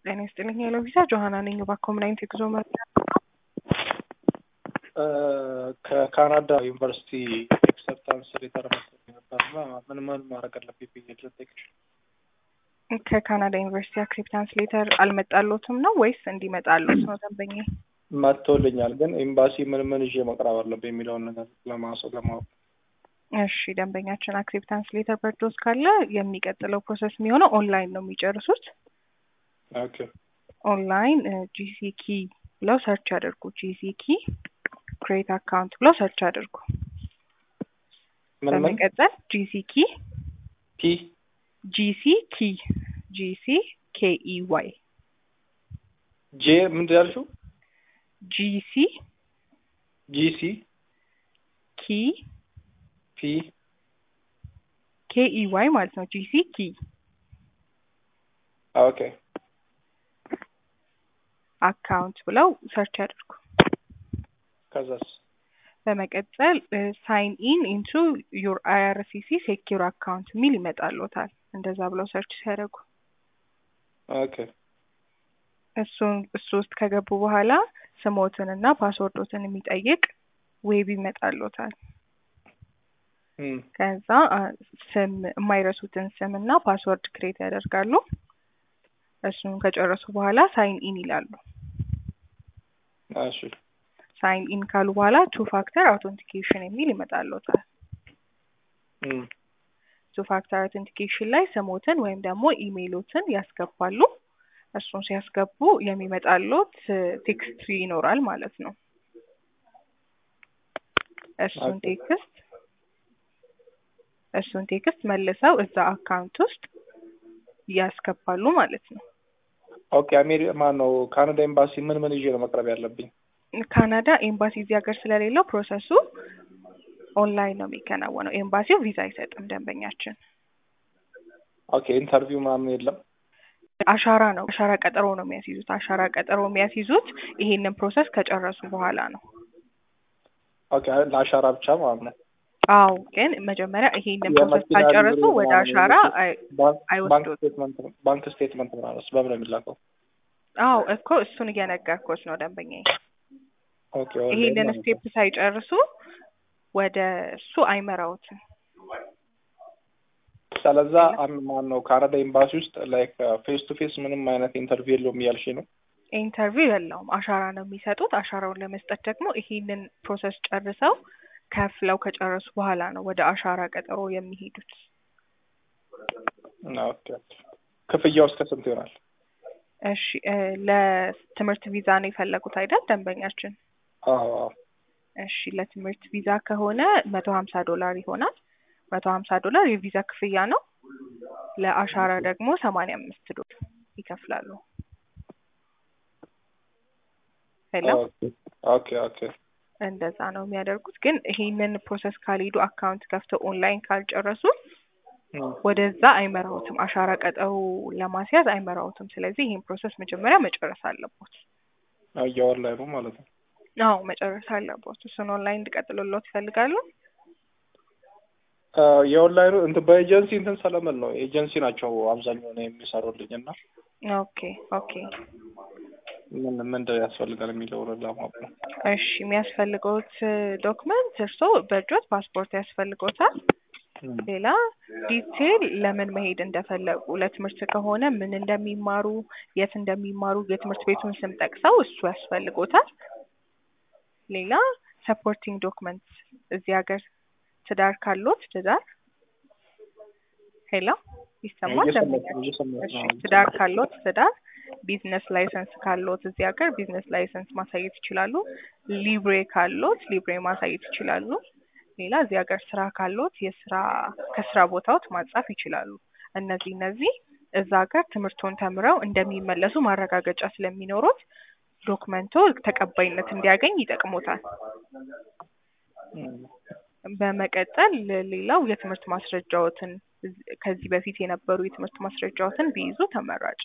ጤና ይስጥልኝ ሄሎ ቪዛ ጆሀና ነኝ። በኮምናይንት የጉዞ መረጃ ከካናዳ ዩኒቨርሲቲ ኤክሰፕታንስ ሌተር መሰለኝ ነበርና ምን ምን ማድረግ አለብኝ ብዬ ልጠይቅሽ። ከካናዳ ዩኒቨርሲቲ አክሴፕታንስ ሌተር አልመጣሎትም ነው ወይስ እንዲመጣሎት ነው ደንበኛ? መጥቶልኛል፣ ግን ኤምባሲ ምን ምን ይዤ መቅረብ አለብኝ የሚለውን ነገር ለማሰብ ለማወቅ እሺ ደንበኛችን አክሴፕታንስ ሌተር በርዶስ ካለ የሚቀጥለው ፕሮሰስ የሚሆነው ኦንላይን ነው የሚጨርሱት። ኦኬ ኦንላይን ጂሲኪ ብለው ሰርች ያደርጉ። ጂሲኪ ክሬት አካውንት ብለው ሰርች አድርጉ። ምን ምን በመቀጠል ጂሲኪ ፒ ጂሲኪ ጂሲ ኬኢ ዋይ ጄ ምንድን ያልሽው? ጂሲ ጂሲ ኪ ፒ ኬኢ ዋይ ማለት ነው። ጂሲ ኪ ኦኬ አካውንት ብለው ሰርች ያደርጉ። ከዛስ በመቀጠል ሳይን ኢን ኢንቱ ዩር አይአርሲሲ ሴኪር አካውንት የሚል ይመጣልዎታል። እንደዛ ብለው ሰርች ሲያደርጉ ኦኬ እሱን እሱ ውስጥ ከገቡ በኋላ ስሞትን እና ፓስወርዶትን የሚጠይቅ ዌብ ይመጣልዎታል። እም ከዛ አ፣ ስም የማይረሱትን ስም እና ፓስወርድ ክሬት ያደርጋሉ። እሱን ከጨረሱ በኋላ ሳይን ኢን ይላሉ። እሺ ሳይን ኢን ካሉ በኋላ ቱ ፋክተር አውተንቲኬሽን የሚል ይመጣልዎታል። እም ቱ ፋክተር አውተንቲኬሽን ላይ ስሞትን ወይም ደግሞ ኢሜይሎትን ያስገባሉ። እሱን ሲያስገቡ የሚመጣልዎት ቴክስት ይኖራል ማለት ነው። እሱን ኦኬ። ቴክስት እሱን ቴክስት መልሰው እዛ አካውንት ውስጥ ያስገባሉ ማለት ነው። ኦኬ አሜሪ ማን ነው ካናዳ ኤምባሲ ምን ምን ይዤ ነው መቅረብ ያለብኝ? ካናዳ ኤምባሲ እዚህ ሀገር ስለሌለው ፕሮሰሱ ኦንላይን ነው የሚከናወነው። ኤምባሲው ቪዛ አይሰጥም ደንበኛችን። ኦኬ ኢንተርቪው ምናምን የለም? አሻራ ነው አሻራ ቀጠሮ ነው የሚያስይዙት። አሻራ ቀጠሮ የሚያስይዙት ይሄንን ፕሮሰስ ከጨረሱ በኋላ ነው። ኦኬ ለአሻራ ብቻ ማለት ነው። አዎ ግን መጀመሪያ ይሄንን ፕሮሰስ የመኪና ካልጨረሱ ሊብሬ ወደ ምናምን አሻራ የሚሉት አይ- ባንክ ባንክ አይወስዱት። ስቴትመንት ባንክ ስቴትመንት ምናምን በምን ነው የሚላከው? አዎ እኮ እሱን እየነገርኩት ነው ደንበኛዬ። ኦኬ ኦንላይን ይሄንን ማለት ነው። ስቴፕ ሳይጨርሱ ወደ እሱ አይመራውትም። ስለዛ አም- ማን ነው ካናዳ ኤምባሲ ውስጥ ላይክ ፌስ ቱ ፌስ ምንም አይነት ኢንተርቪው የለውም እያልሽ ነው? ኢንተርቪው የለውም፣ አሻራ ነው የሚሰጡት። አሻራውን ለመስጠት ደግሞ ይሄንን ፕሮሰስ ጨርሰው ከፍለው ከጨረሱ በኋላ ነው ወደ አሻራ ቀጠሮ የሚሄዱት። ኦኬ ኦኬ። ክፍያው እስከ ስንት ይሆናል? እሺ እ፣ ለትምህርት ቪዛ ነው የፈለጉት አይደል ደንበኛችን? አዎ አዎ። እሺ ለትምህርት ቪዛ ከሆነ መቶ ሀምሳ ዶላር ይሆናል። መቶ ሀምሳ ዶላር የቪዛ ክፍያ ነው። ለአሻራ ደግሞ ሰማንያ አምስት ዶላር ይከፍላሉ። ሄሎ ኦኬ ኦኬ ኦኬ። እንደዛ ነው የሚያደርጉት። ግን ይሄንን ፕሮሰስ ካልሄዱ አካውንት ከፍተው ኦንላይን ካልጨረሱ እም ወደዛ አይመራውትም። አሻራ ቀጠሮ ለማስያዝ አይመራውትም። ስለዚህ ይህን ፕሮሰስ መጀመሪያ መጨረስ አለቦት። አዎ የኦንላይኑ ማለት ነው። አዎ መጨረስ አለቦት። እሱን ኦንላይን እንዲቀጥሉሎት ይፈልጋሉ። አ፣ የኦንላይኑ እንትን በኤጀንሲ እንትን ስለምን ነው ኤጀንሲ ናቸው አብዛኛውን የሚሰሩልኝ እና ኦኬ ኦኬ። ምን ምንድን ያስፈልጋል የሚለውን ለማወቅ ነው። እሺ የሚያስፈልገውት ዶክመንት እርስዎ በእጆት ፓስፖርት ያስፈልጎታል። እም ሌላ ዲቴል ለምን መሄድ እንደፈለጉ ለትምህርት ከሆነ ምን እንደሚማሩ፣ የት እንደሚማሩ የትምህርት ቤቱን ስም ጠቅሰው እሱ ያስፈልጎታል። ሌላ ሰፖርቲንግ ዶክመንት እዚህ ሀገር ትዳር ካሎት ትዳር ሄሎ ይሰማል? እየሰማሁት ደንበኛችን? ነው፣ እየሰማሁት እሺ ነው። ትዳር ካሎት ትዳር፣ ቢዝነስ ላይሰንስ ካሎት እዚህ ሀገር ቢዝነስ ላይሰንስ ማሳየት ይችላሉ። ሊብሬ ካሎት ሊብሬ ማሳየት ይችላሉ። ሌላ እዚህ ሀገር ስራ ካሎት የስራ ከስራ ቦታዎት ማጻፍ ይችላሉ። እነዚህ እነዚህ እዛ ሀገር ትምህርቱን ተምረው እንደሚመለሱ ማረጋገጫ ስለሚኖሩት ዶክመንቶ ተቀባይነት እንዲያገኝ ይጠቅሙታል። እም በመቀጠል ሌላው የትምህርት ማስረጃዎትን ከዚህ በፊት የነበሩ የትምህርት ማስረጃዎትን ቢይዙ ተመራጭ።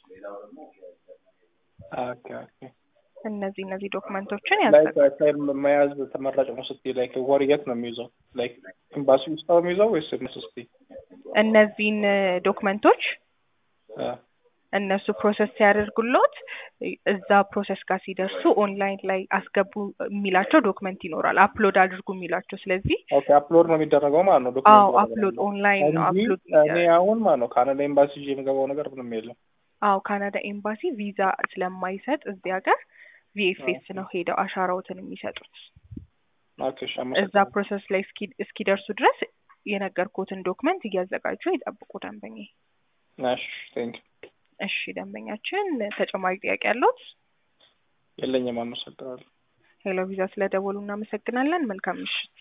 ኦኬ ኦኬ። እነዚህ እነዚህ ዶክመንቶችን ላይክ ያዘጋጁ። ታይም መያዝ ተመራጭ ነው ስትይ ላይክ ወር የት ነው የሚይዘው? ላይክ ኤምባሲ ውስጥ ነው የሚይዘው ወይስ ምን ስትይ? እነዚህን ዶክመንቶች አ እነሱ ፕሮሰስ ሲያደርጉሎት እዛ ፕሮሰስ ጋር ሲደርሱ ኦንላይን ላይ አስገቡ የሚላቸው ዶክመንት ይኖራል፣ አፕሎድ አድርጉ የሚላቸው። ስለዚህ ኦኬ አፕሎድ ነው የሚደረገው ማለት ነው። አዎ ዶክመንት አፕሎድ ኦንላይን ነው እንጂ አፕሎድ እኔ አሁን ማለት ነው ካናዳ ኤምባሲ ይዤ የምገባው ነገር ምንም የለም። አዎ ካናዳ ኤምባሲ ቪዛ ስለማይሰጥ እዚህ ሀገር ቪኤፍኤስ ነው ሄደው አሻራዎትን የሚሰጡት። ኦኬ እሺ፣ እዛ አመሰግናለሁ። ፕሮሰስ ላይ እስኪ- እስኪደርሱ ድረስ የነገርኩትን ዶክመንት እያዘጋጁ ይጠብቁ ደንበኛ። እሺ ቴንክ እሺ ደንበኛችን ተጨማሪ ጥያቄ ያለዎት? የለኝም። አመሰግናለሁ። ሄሎ ቪዛ ስለደወሉ እናመሰግናለን። መልካም ምሽት።